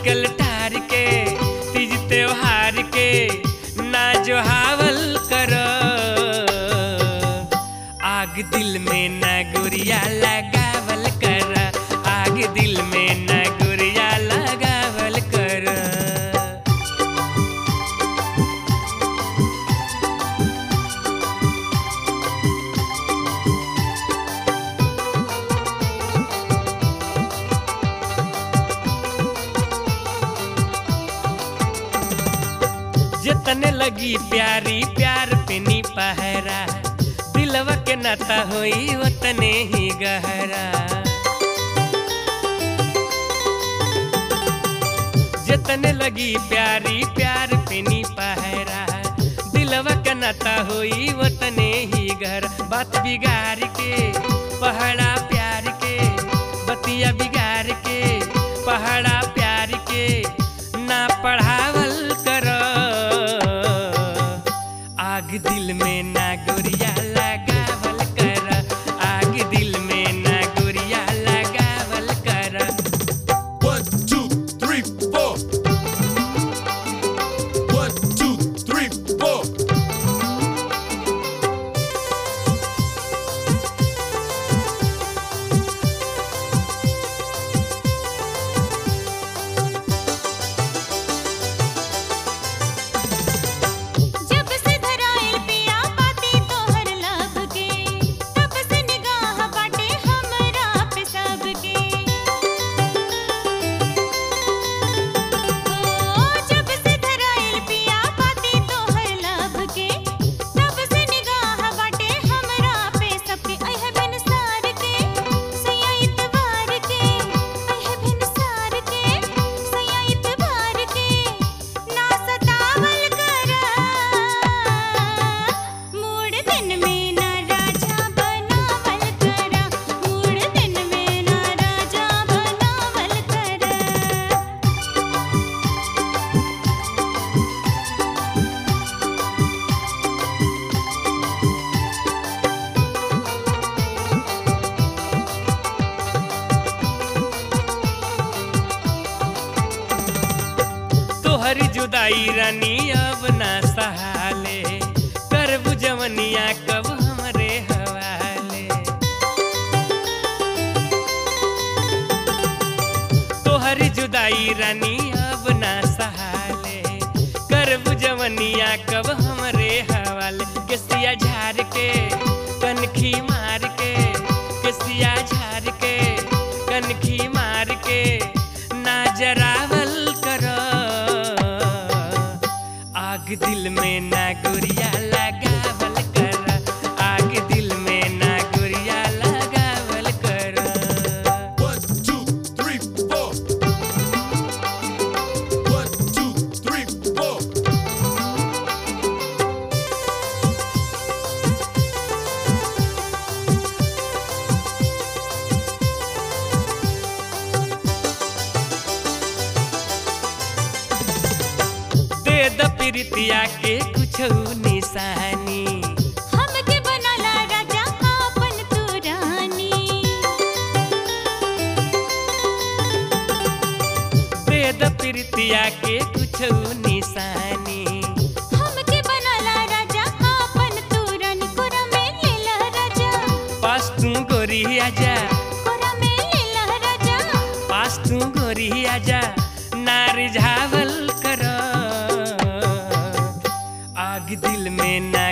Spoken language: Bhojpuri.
आजकल ठार के तीज त्योहार के ना जो हावल कर आग दिल में न गुरिया लगावल कर आग दिल में न गुरिया लगावल कर जितने लगी प्यारी प्यार पे नी पहरा दिलवा के नाता होई उतने ही गहरा जितने लगी प्यारी प्यार पे नी पहरा दिलवा के नाता होई उतने ही गहरा बात बिगाड़ के पहड़ा प्यार के बतिया बिगाड़ के पहड़ा प्यार के ना पढ़ावल कर आग दिल में ना गुरिया लगावल कर आग दिल में ना गुरिया लगावल कर One, two, three, four. One, two, three, four. जब से धराइल पिया बाती तोहर लब के तब से निगाह बाटे हमरा पे सबके ओ जब से धराइल पिया बाती तोहर लब के तब से निगाह बाटे हमरा पे सबके अह बिन सार के सैया इतबार के अह बिन सार के सैया इतबार के ना सतावल कर मूड दिन में ना राजा बनावल कर मूड दिन में ना राजा बनावल कर तोहरी जुदाई रानी अब ना सहाले करबू जवनिया कब हमरे हवाले तोहरी जुदाई रानी अब ना सहाले करबू जवनिया कब हमरे हवाले केसिया झार के कनखी मार के केसिया झार के कनखी मार के ना जरावल कर आग दिल में ना गुरिया लगावल कर आग दिल में ना गुरिया लगावल कर One, two, three, four. One, two, three, four. दे द प्रीतिया के कुछ निशानी हमके बनाला राजा आपन तू रानी दे द प्रीतिया के कुछ निशानी हमके बनाला राजा आपन तू रानी कोरा में लेला राजा पास तू गोरी आजा कोरा में लेला राजा पास तू गोरी आजा नारी झावल कर आग दिल में ना